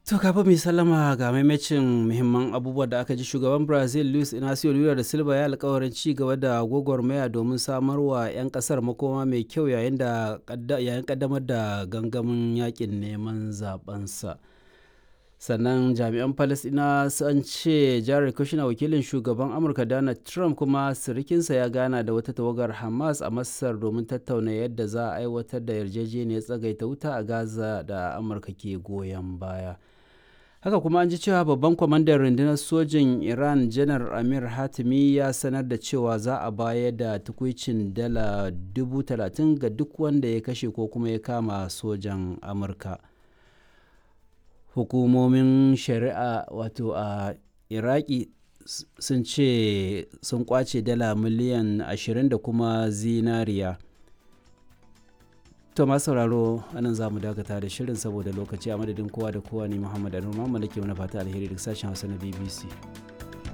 To kafin mai sallama ga maimacin muhimman abubuwa da aka ji shugaban Brazil Luis Inacio Lula da Silva ya alkawarin ci gaba da gwagwarmaya domin samarwa 'yan kasar makoma mai kyau yayin da yayin kaddamar da gangamin yakin neman zabensa. sannan jami'an palestina sun ce jared kushner wakilin shugaban amurka donald trump kuma sirikinsa ya gana da wata tawagar hamas a masar domin tattauna yadda za a aiwatar da yarjejeniyar tsagaita wuta a gaza da amurka ke goyon baya haka kuma an ji cewa babban kwamandan rundunar sojin iran janar amir hatimi ya sanar da cewa za a bayar da tukwicin dala dubu talatin ga duk wanda ya kashe ko kuma ya kama sojan amurka hukumomin shari'a wato a iraki sun ce sun kwace dala miliyan 20 da kuma zinariya to masu sauraro anan za mu dakata da shirin saboda lokaci a madadin kowa da kowa ne muhammad anu da ke mana fata alheri duk sashen hausa na bbc